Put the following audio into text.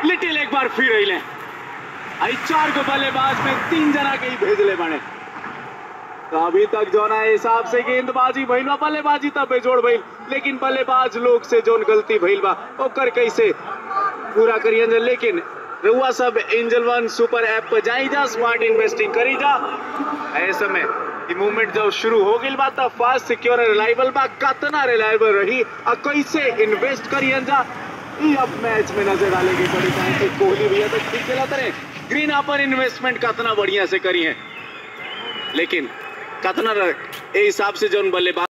little एक बार फिर अइले आई चार गो बल्लेबाज में तीन जना के ही भेजले बने तो अभी तक जो ना हिसाब से गेंदबाजी भइल बा बल्लेबाजी तब बेजोड़ भइल लेकिन बल्लेबाज लोग से जोन गलती भइल बा ओकर कैसे पूरा करियन जा लेकिन रउआ सब एंजल वन सुपर ऐप पर जाई जा स्मार्ट इन्वेस्टिंग करी जा ऐसे में ई मूवमेंट जब शुरू हो गइल बा त फास्ट सिक्योर रिलायबल बा कितना रिलायबल रही आ कैसे इन्वेस्ट करियन जा ई अब मैच में नजर डालेगी बड़ी काहे कि कोहली भैया तो ठीक खेला तरे ग्रीन अपन इन्वेस्टमेंट कितना बढ़िया से करी है लेकिन कितना ए हिसाब से जोन बल्लेबाज